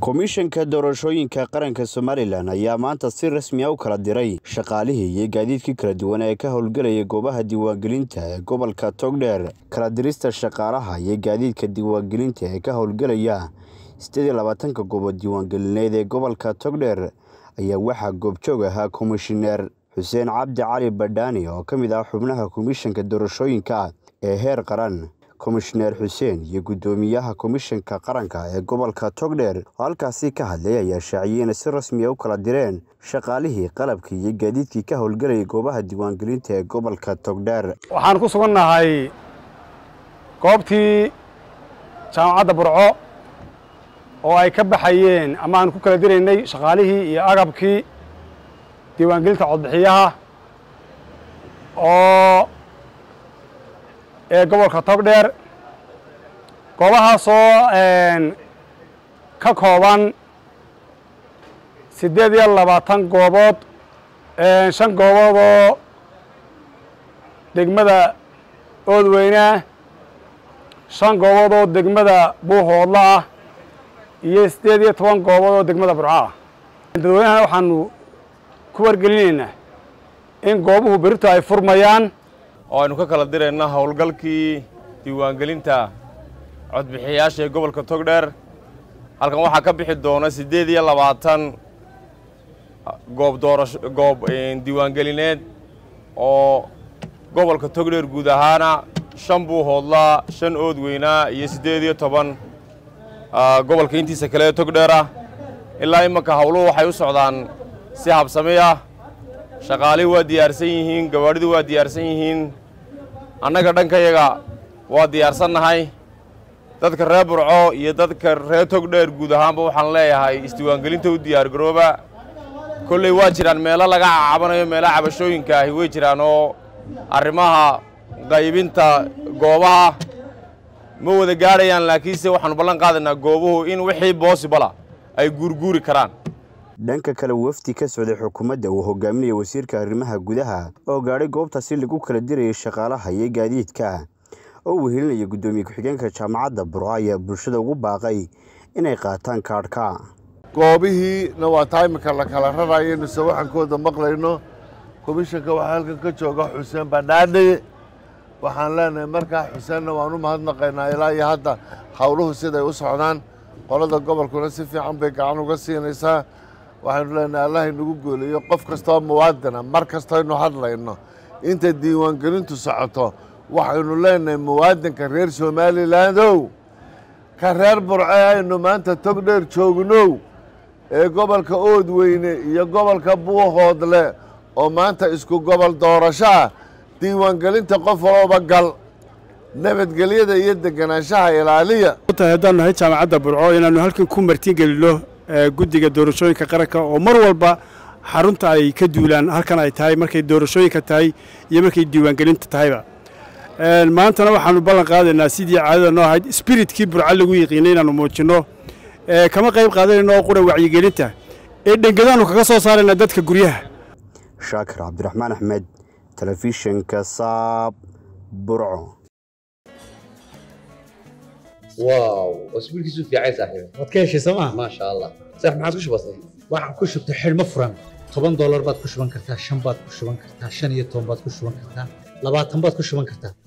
komishanka doorashooyinka qaranka somalilan ayaa maanta si rasmi a u kala diray shaqaalihii iyo gaadiidkii kala duwan ee ka howlgelayay goobaha diiwaangelinta ee gobolka togdheer kala dirista shaqaalaha iyo gaadiidka diiwaangelinta ee ka howlgelaya sideed iyo labaatanka goobood diiwaangelineed ee gobolka togdheer ayaa waxaa goobjoog ahaa komishineer xuseen cabdi cali badhaani oo ka mid ah xubnaha komishanka doorashooyinka ee heer qaran komishineer xuseen iyo guddoomiyaha komishanka qaranka ee gobolka togdheer oo halkaasi ka hadlay ayaa shaaciyey inay si rasmi a u kala direen shaqaalihii qalabkii iyo gaadiidkii ka howlgelayay goobaha diiwaangelinta ee gobolka togdheer waxaan ku sugannahay goobtii jaamacadda burco oo ay ka baxayeen ama aan ku kala diraynay shaqaalihii iyo agabkii diiwaangelinta codbixiyaha oo ee gobolka togdheer goobahaasoo ka kooban siddeed iyo labaatan goobood shan goobood oo degmada oodweyneah shan goobood oo degmada buuhoodla ah iyo siddeed iyo toban goobood oo degmada burco ah dadweynahana waxaanu ku wargelinaynaa in goobuhu berito ay furmayaan oo aynu ka kala dirayna howlgalkii diiwaangelinta codbixiyayaasha ee gobolka togdheer halkan waxaa ka bixi doona siddeed iyo labaatan goob doorasho goob diiwaangelineed oo gobolka togdheer guud ahaana shan buuhoodlaa shan oodweynaa iyo siddeed iyo toban gobolka intiisa kale ee togdheer ah ilaa imanka howluhu waxay u socdaan si habsami ah shaqaalihii waa diyaarsan yihiin gawaadhidu waa diyaarsan yihiin annaga dhankayaga waa diyaarsannahay dadka reer burco iyo dadka reer togdheer guud ahaanba waxaan leeyahay isdiiwaangelinta u diyaargarooba kolley waa jiraan meelo laga cabanayo meelaha cabashooyinka ahi way jiraan oo arrimaha qaybinta goobaha ma wada gaadhayaan laakiinse waxaanu ballan qaadaynaa goobuhu in wixii boosibala ay guurguuri karaan dhanka kale wafdi ka socday xukuumadda uu hogaaminaya wasiirka arrimaha gudaha oo gaadhay goobtaasi lagu kala dirayay shaqaalaha iyo gaadiidka oo wehelinaya guddoomiye ku-xigeenka jaamacadda burco ayaa bulshada ugu baaqay inay qaataan kaadhka goobihiina waa taa imika la kala rarayo nuse waxaankooda maqlayno komishanka waxaa halkan ka jooga xuseen badhaadhe waxaan leenahay markaa xuseenna waan u mahadnaqaynaa ilaa iyo hadda howluhu siday u socdaan qolada gobolkuna si fiican bay gacan uga siinaysaa waxaynu leenahay allah inagu gooliyo qof kastoo muwaadina mar kastaynu hadlayno inta diiwaangelintu socoto waxaynu leenahay muwaadinka reer somalilandow ka reer burce aynu maanta togdheer joognow ee gobolka oodweyne iyo gobolka buuhoodle oo maanta isku gobol doorasho ah diiwaangelinta qof walooba gal nabadgelyada iyo deganaanshaha ilaaliya haddaan nahay jaamacadda burco inaannu halkan ku martigelino guddiga doorashooyinka qaranka oo mar walba xarunta ay ka duulaan halkan ay tahay markay doorashooyinka tahay iyo markay diiwaangelinta tahayba maantana waxaanu ballan qaadaynaa sidii caadada noo ahayd spiritkii burco lagu yiqiinay inaannu muujinno kama qayb qaadanayno oo qura wacyigelinta ee dhengadaannu kaga soo saaraynaa dadka guryaha shaakir cabdiraxmaan axmed telefishinka saab burco واو واسبوعك في عايز صاحبي waad ka heshay sooma ما شاء الله صح ما عادش بسيط waxaad ku shubtay xidhmo furan toban doolar baad ku shuban kartaa shan baad ku shuban kartaa shan iyo toban baad ku shuban kartaa labaatan baad ku shuban kartaa